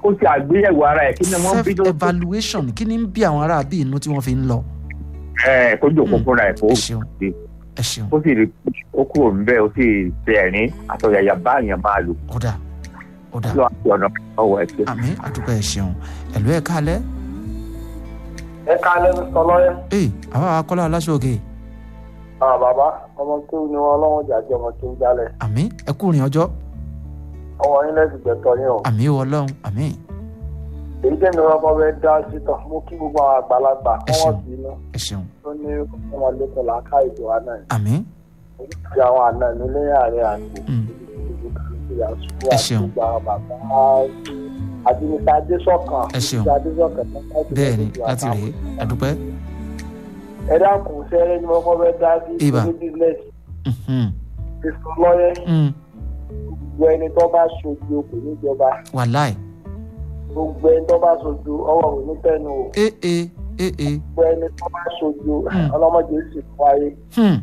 kó ṣe àgbéyẹ̀wò ara ẹ̀ kí ni wọ́n self bí tó evaluation kí ni ń bí àwọn ará bí inú tí wọ́n fi ń lọ. ẹ̀ kó jòkó Mm. fúnra ẹ̀ kó ẹ ṣeun ẹ ṣeun ó sì rí ó kúrò níbẹ̀ ó sì ṣe ẹ̀rín àtọ̀yàyà bá èèyàn máa lò ọ̀dà ọ̀dà lọ́wọ́ àti ọ̀nà ọwọ́ ẹ̀ ṣe. àmì àdúgbò ẹ ṣeun ẹ̀lú ẹ̀ kálẹ̀ ẹ ká lẹ́nu sọ lọ́yẹ́. ee àbá akọ́lá aláṣọ òkè àwọn bàbá ọmọ kí ni wọn ọlọ́run jàjẹ́ ọmọ kí n jálẹ̀ àmì ẹ kú rìn ọjọ́ ọmọ yín lẹ́sìn gbẹ̀tọ̀ yín o. àmì ìwọ ọlọ́run àmì èyí tẹ́mi wọn kọ́ fẹ́ dá sí tán mú kí gbogbo àwọn àgbàlagbà Ẹ kọ́ wọ́n ṣeun. sí inú ẹ ṣeun tó ní ọmọ lẹ́kọ̀ọ́ làákà ìjọ àná yìí. àmì oríṣiríṣi àwọn àná mi lẹ́yìn àárẹ̀ àti Mm. ìlú kìrìsì àṣùkú Ẹ àti ṣeun. gbogbo àwọn bàbá àti mr adésọ̀kan Ẹ ṣeun. mr adésọ̀kan tó ń bá bẹ́ẹ̀ ni ìṣẹ̀lẹ̀ láti ìjọ rèé àdúpẹ́ ẹ dákun sẹ́rẹ́ ni wọ́n kọ́ fẹ́ dá sí Ibà. ní bísíǹnẹ̀sì Mhm. ìsọ lọ́yẹ́ Mm. gbogbo ẹni tó bá ṣojú kò níjọba wàláì gbogbo ẹni tó bá ṣojú ọwọ́ kò ní tẹnu o ee ee ee gbogbo ẹni tó bá ṣojú Hmm. ọlọ́mọdé sì wáyé Hmm.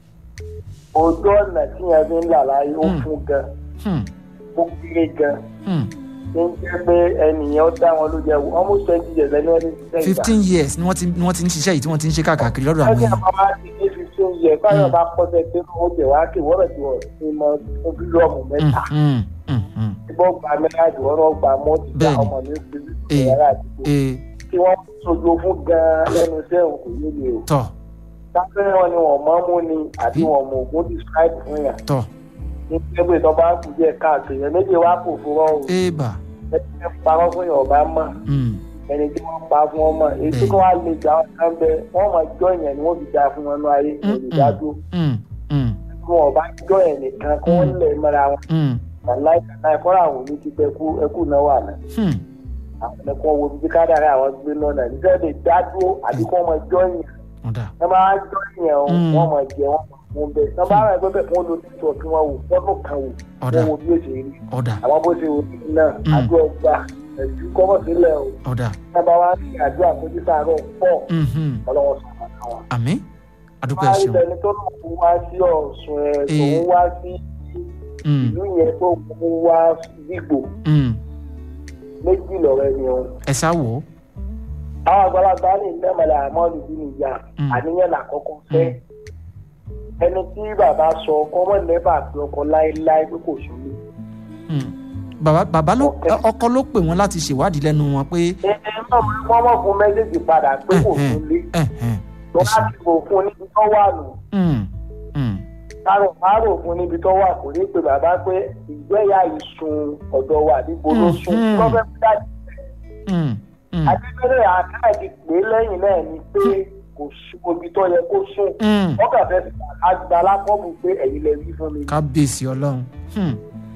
ojú ọ̀nà tí yẹn fi ń là láyé ó Hmm. fún gan Hmm. ó kéré gan Hmm. ní jẹ́ pé ẹnìyẹn ó dá wọn ló jẹ wò almost twenty years ẹni wọ́n ti ṣiṣẹ́ ìgbà. fifteen years ni wọ́n ti ni wọ́n ti ń ṣiṣẹ́ yìí tí wọ́n ti ń ṣe káàkiri lọ́dọ̀ àwọn ẹni èèyàn àbá máa ti ní fifteen years báyọ̀ Hmm. bá pọ́sẹ̀ pé ó jẹ̀ wá kí wọ́n rẹ̀ ti wọ̀ ní mọ fún bílíọ̀mù mẹ́ta Mhm. Mhm. ìbọn gba mẹ́ráàdì wọ́n náà gba mọ́tì gba Bẹ́ẹ̀ni. ọmọ mi fi Ee. yàrá àdúgbò ee tí wọ́n sojú fún gan-an lẹ́nu iṣẹ́ òun kò nílé o. tọ̀ sáfẹ́ wọn ni wọ́n mọ́ mú ni àbí wọ́n mú ogún describe fún yàn. tọ̀ ní pẹ́pẹ́ tó bá kù díẹ̀ káàkiri yẹn méjì wá kò fún wọn o. éèbà ẹni tí wọ́n parọ́ fún yàn ọba mọ̀ Mm. ẹni tí wọ́n pa fún wọn mọ̀ èyí tí Bẹ́ẹ̀ni. wọ́n á lè gbà wọn kan bẹ wọ́n mọ̀ jọ yẹn ni wọ́n fi da fún wọn ní ayé Mm, olùdádó Mm. Mm. tí wọ́n bá jọ yẹn nìkan kí wọ́n Mm. lè mọ́ra wọn. Mm. wàláì kànáà fọ́nrán àwọn òní ti pẹ́ ẹkú náà wà náà Hmm. àwọn ẹ̀kọ́ wo bí kádàrá àwọn gbé lọ́nà nígbà lè dádúró àbí kí wọ́n mọ̀ jọ yẹn ọ̀dà ẹ máa ń jọ yẹn o Mm. wọ́n mọ̀ jẹ wọ́n mọ̀ fún bẹ́ẹ̀ tí wọ́n bá rẹ̀ pẹ́pẹ́ fún olùdíjọ́ kí wọ́n wò fọ́dún kan wò ọ̀dà wọ́n wo bí ó ṣe rí ọ̀dà àwọn bó ṣe wò ní náà Mm. àdúrà ọgbà ẹ̀jú kọ́mọ̀ sílẹ̀ o ọ̀dà ẹ bá wá sí àdúrà fojú sàárọ̀ pọ̀ Mhm. ọlọ́wọ́ sọ̀rọ̀ àwọn. àmì àdúgbò ẹ máa ń ṣeun bẹni tó lòun wá sí ọ̀sùn ẹ̀ Eh. tòun wá sí Mm. ìlú yẹn tó mú wá gbígbò Mm. méjì lọ́rọ̀ ẹni o. ẹ sá wò ó àwọn àgbàlagbà ní ìdẹ́mọ̀lẹ̀ àmọ́lù bí nìyà Mm. àníyàn làkọ́kọ́ fẹ́ ẹni tí bàbá sọ kọ́mọ̀ nẹ́bà pé ọkọ láéláé pé kò sólé. Mm. bàbá bàbá ló Ọ̀kẹ́. ọkọ ló pè wọ́n láti ṣèwádìí lẹ́nu wọn pé ẹ ẹ náà wọ́n mọ̀ fún mẹ́sẹ̀gì padà pé kò ẹ̀hẹ̀n, sólé ẹ̀hẹ̀n. tó bá ti bò fún níbi tó wà nù Mm. Mm. kárò kárò fún níbi tó wà kò ní pe bàbá pé ìgbéyà ìsun ọ̀dọ̀ wà níbo ló sùn Mhm. lọ́fẹ́ fúdájì Mm. Mm. adébẹ́rẹ́ àkáàdì pé lẹ́yìn náà ni pé kò sún ibi tó yẹ kó sùn Mm. wọ́n kà fẹ́ àgbà lápọ́bù pé ẹ̀yin lè rí fún mi kábíyèsí ọlọ́run Hmm.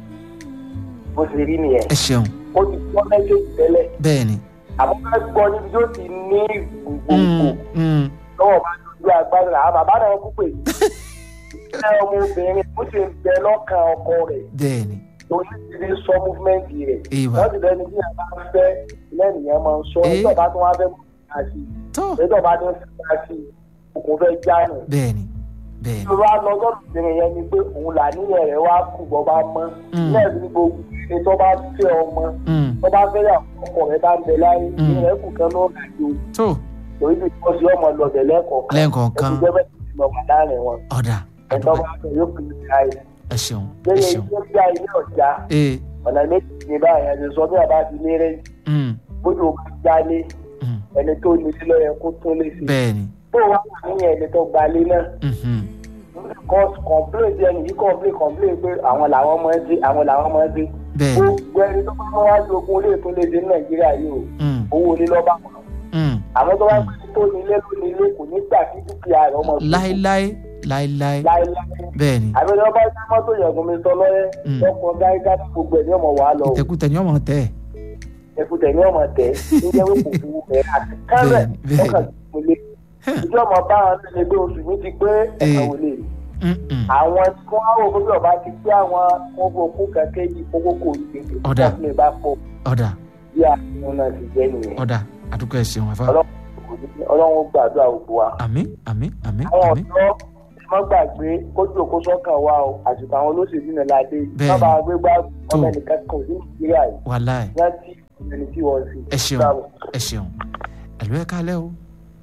bó ṣe rí nìyẹn ẹ ṣeun ó ti gbọ́ mẹ́sẹ̀gì tẹ́lẹ̀ bẹ́ẹ̀ ni àmọ́ ká gbọ́ níbi tó ti ní gbogbo Mm. Mm. lọ́wọ́ bá dojú agbára àwọn bàbá náà kú pè mí ṣé ọmọbìnrin ó ṣe ń bẹ lọ́kàn ọkọ rẹ̀ bẹ́ẹ̀ ni torí ti lè sọ múfúmẹ́ǹtì rẹ̀ ìwà wọ́n ti lẹ́ni tí a bá ń fẹ́ lẹ́nìyàn máa ń sọ Eh. ẹjọ́ bá tún wá fẹ́ mú ìyá sí tó i ẹjọ́ bá tún fẹ́ sí i òkun fẹ́ jáànù. bẹ́ẹ̀ ni bẹ́ẹ̀ ni ìṣòro alọ́gọ́rùn obìnrin yẹn ni pé òun là níyẹn rẹ̀ wá kù bọ́ bá mọ́ Mm. lẹ́ẹ̀bí ní gbogbo ẹni tó bá fẹ́ ọmọ Mm. tó bá fẹ́ yà ọkọ rẹ̀ bá ń bẹ láyé Mm. ní rẹ̀ kù kan náà gàdó tó torí bí wọ́n ṣe ọmọ lọ́bẹ̀ lẹ́kọ̀ọ̀kan lẹ́ẹ̀kọ̀ọ̀kan ẹ̀kú jẹ́ bẹ́ẹ̀ ti lọ wà láàrin wọn ọ̀dà ẹ̀tọ́ àdúgbò bá fẹ́ yóò kiri káyé ẹ ṣeun ẹ lẹ́yìn ṣeun ilé bí i ilé ọ̀já ee ọ̀nà méjì ní báyìí ẹni sọ bí àbá ti lérè Mm. bójú ó bá jálé Mm. ẹni tó ní sílẹ̀ yẹ kó tún lè sí. bẹ́ẹ̀ ni bó wà wà níyẹn ẹni tó gbalé náà Mhm. cause complain di ẹni yìí complain complain pé àwọn làwọn máa ń dé àwọn làwọn máa ń dé. bẹ́ẹ̀ ni gbogbo ẹni tó bá máa wá sí ogun olè tó lè dé ní nàìjíríà yìí o Mm. owó ilé lọ́ba wọn. Mm. àwọn tó bá gbé tó ní ilé ló ní ilé kò ní gbà kí dúkìá rẹ̀ ọmọ láéláé láéláé láéláé. bẹ́ẹ̀ ni àbẹ̀rẹ̀ ọba ìjà mọ́tò yẹ̀gùn mi sọ lọ́yẹ́ Mm. lọ́kọ̀ gáígá gbogbo ẹ̀ ní ọmọ wàá lọ ìtẹ̀kùtẹ̀ ni ọmọ tẹ̀ ẹ̀kútẹ̀ ní ọmọ tẹ̀ ní jẹ́ wípé kò fún ẹ̀ àti kálẹ̀ Bẹ́ẹ̀ni, bẹ́ẹ̀ni. ọkàn tó lé ìjọ ọmọ bá wọn lè gbé oṣù mi ti pé ẹ̀ka Eh. wò lè rí Mm-mm. àwọn tí wọ́n á wò pé bí ọba ti pé àwọn ọgbọ̀n kú kẹ̀kẹ́ yìí kókó kò ní gbèsè Ọ̀dà. tí wọ́n bá pọ̀ ọ̀dà bí àwọn náà ti jẹ́ nìyẹn ọ̀dà àdúgbò ẹ ṣeun àfa Ọlọ́run kò ní- ọlọ́run ó gbàdúrà gbogbo wa. àmì àmì àmì àwọn àmì ọ̀dọ́ ẹ má gbàgbé kójú òkú sọ́kàn wa o àsìkò àwọn olóṣèlú náà ládé Bẹ́ẹ̀ni. bàbá gbégbá Tó. ọmọ ẹnìkan kan ò sí nàìjíríà yìí wàláì rántí ẹni tí wọ́n sì. ẹ ṣeun ẹ ṣeun ẹ̀lú ẹ kálẹ́ o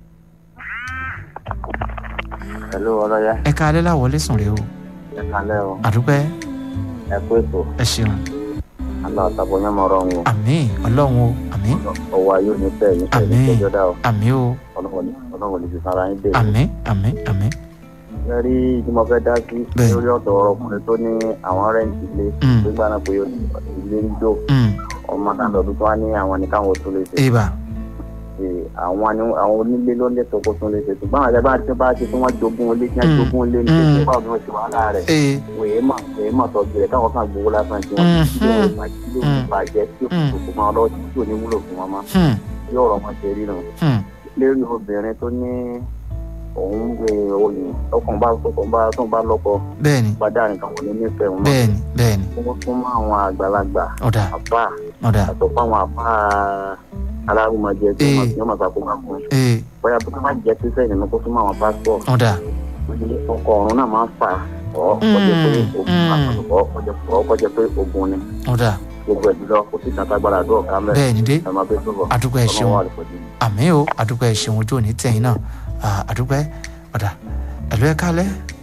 pẹ̀lú ọlọ́yà ẹ kálẹ́ láwọlé sùn rè o ẹ kalẹ́ o àdúpẹ́ ẹ kú ètò ẹ ṣeun àná àtàbọ̀ yẹn mọ̀ ọ́rọ́ wọn àmín ọlọ́run o àmín ọwọ́ ayé ò ní tẹ̀ yín tẹ̀ Àmín. ní tẹ́jọ́ dá o àmín o ọlọ́run ní ti sara yín dé. àmín àmín àmín ẹ rí tí mo fẹ́ dá sí Bẹ́ẹ̀. lórí ọ̀dọ̀ ọkùnrin tó ní àwọn rẹ́ǹtì ilé Mm. nígbà náà pé ilé ń jó Mm, ọmọ náà lọ́dún tó wá ní àwọn ní káwọn tó lè ṣe ibà Ee, àwọn ni àwọn onílé ló lè tó kó tún lè ṣe ṣùgbọ́n àwọn ẹgbẹ́ àti bá ti tí wọ́n jogún ilé tí wọ́n Mm. jogún ilé ní Mm. pé báwo ni wọ́n ti wàhálà rẹ̀ ee wèé mà wèé mà tọ́jú rẹ̀ káwọn kan gbowó lásán tí wọ́n ti Mm. ṣe ìbàjẹ́ tí ó Mm. bàjẹ́ tí ó Mm. kò kò máa lọ́wọ́ tí ò ní wúlò fún wọn mọ́ hmm, yóò rọ̀ wọn ṣe rí nù. hmm, lérí obìnrin tó ní òun gbé oyún ọkàn bá ọkàn bá tó ń bá lọ́kọ bẹ́ẹ̀ni padà nìkan kò ní nífẹ̀ẹ́ wọn. bẹ́ẹ̀ni bẹ́ẹ̀ni wọ́n fún mọ́ àwọn àgbàlagbà ọ̀dà àbá ọ̀dà àtọ̀ fún àwọn àbá alárùmọ̀jẹ tí wọ́n Ee. ti wọ́n máa sàkóbá fún un. ee bóyá bó má jẹ́ sísẹ́ ìnínú kó fún àwọn pásítọ̀ ọ̀dà ọkọ̀ ọ̀run náà máa ń fà ọ́ kọjá pé ogun Mm. àtọ̀kọ́ ọ́ kọjá pé ogun ni ọ̀dà gbogbo ẹ̀ jùlọ kò sí ìtàgbára àdúrà ká mẹ́rin bẹ́ẹ̀ni dé ẹ̀ máa bẹ́ sọ̀rọ̀ àdúpẹ́ ẹ ṣeun àmín o àdúpẹ́ ẹ ṣeun ojú òní tẹ̀yìn náà Ah, àdúpẹ́ ọ̀dà ẹ̀lú ẹ kálẹ́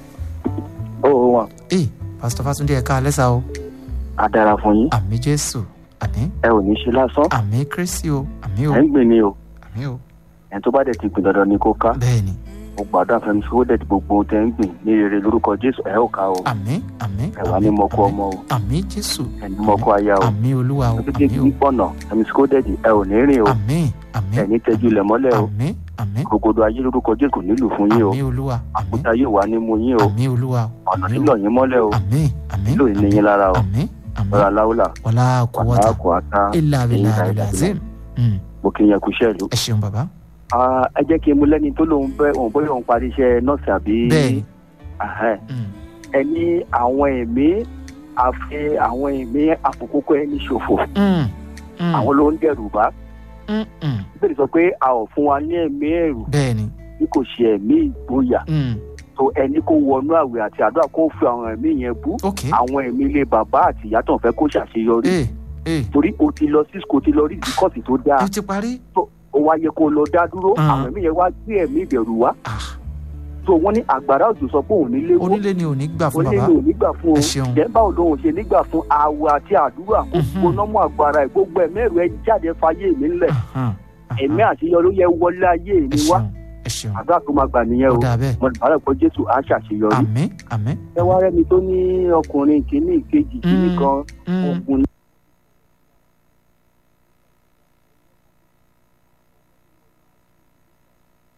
ó wọn ee pásítọ̀ fásúndé ẹ kálẹ́ sá o á dára fún yín àmín jésù àmín ẹ ò ní ṣe lásán àmín kírísì o àmín o ẹ ń gbìn ní o àmín o ẹni tó bá dẹ̀ ti gbìn dandan ni kó ká bẹ́ẹ̀ni mo gbàdúrà fẹmi sọ dẹ̀ ti gbogbo ohun tẹ́ ń gbìn ní rere lórúkọ jésù ẹ ó ká o àmín àmín ẹ wà ní àmín, mọ́kú àmín. ọmọ o àmín jésù ẹni mọ́kú aya o àmín olúwa o títí àmín kí pọ̀nà fẹmi sọ dẹ̀ ẹ ò ní rìn o o àmín àmín ẹni tẹ́jú ilẹ̀ mọ́lẹ̀ o àmín àmín gbogbo ayé lórúkọ jésù kò nílùú fún yín o àmín olúwa àmín àkúta yóò wà ní mu yín o àmín olúwa ọ̀nà àmín nílò yín mọ́lẹ̀ o àmín àmín nílò yín ní yín lára o àmín àmín ọ̀rọ̀ aláwùlà wàlá kúwọ́tà wàhálà kò àtà ilà abilà ìlà abilà ìlà zim Mm, mo kì í yẹn kú iṣẹ́ ìlú. ẹ ṣeun bàbá Ah, ẹ jẹ́ kí n mú lẹ́ni tó lóun bẹ́ òun bóyá òun parí iṣẹ́ nọ́ọ̀sì àbí bẹ́ẹ̀ni Ahẹ́. Mm, ẹ ní àwọn ẹ̀mí àfi àwọn ẹ̀mí àfòkókò ẹni ṣòfò mm, mm, àwọn ló ń dẹ̀rù bá mm, mm, bẹ́ẹ̀ sọ pé a ò fún wa ní ẹ̀mí ẹ̀rù bẹ́ẹ̀ni bí kò ṣe ẹ̀mí ìgboyà Mm, tó ẹni kó wọnú àwẹ̀ àti àdúrà kó fi àwọn ẹ̀mí yẹn bú ok àwọn ẹ̀mí ilé bàbá àti ìyá tó ń fẹ́ kó ṣàṣeyọrí ee ee torí o ti lọ sí o ti lọ rí ìdíkọ̀sì tó dáa ẹ ti parí ó wá yẹ kó lọ dá dúró Ah. àwọn ẹ̀mí yẹn wá gbé ẹ̀mí ìbẹ̀rù wá Ah, tó wọ́n ní àgbàrá òjò sọ pé òun nílé wó onílé ni ò ní gbà fún onílé bàbá ò ní gbà fún o ẹ ṣeun. jẹ́ báwo lòun ṣe nígbà fún àwọ̀ àti àdúrà kó Mhm. gbóná mọ́ àgbàrá ẹ̀ gbogbo ẹ̀mí ẹ̀rù ẹ jáde fayé mi ńlẹ̀ Ahan, ahan. ẹ̀mí àṣeyọrí yẹ wọlé ayé ẹ mi wá ṣeun ẹ ṣeun àdúrà tó máa gbà nìyẹn ó o dáa bẹ́ẹ̀ mo lè bàárẹ̀ pé jésù á ṣàṣeyọrí àmín àmín ẹ wá rẹ́ni tó ní ọkùnrin kìíní ìkejì kìíní Mm. kan Mm, ogun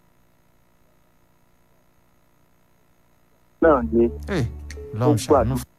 náà ni ee lọ́run ó gbàdúrà ṣàánú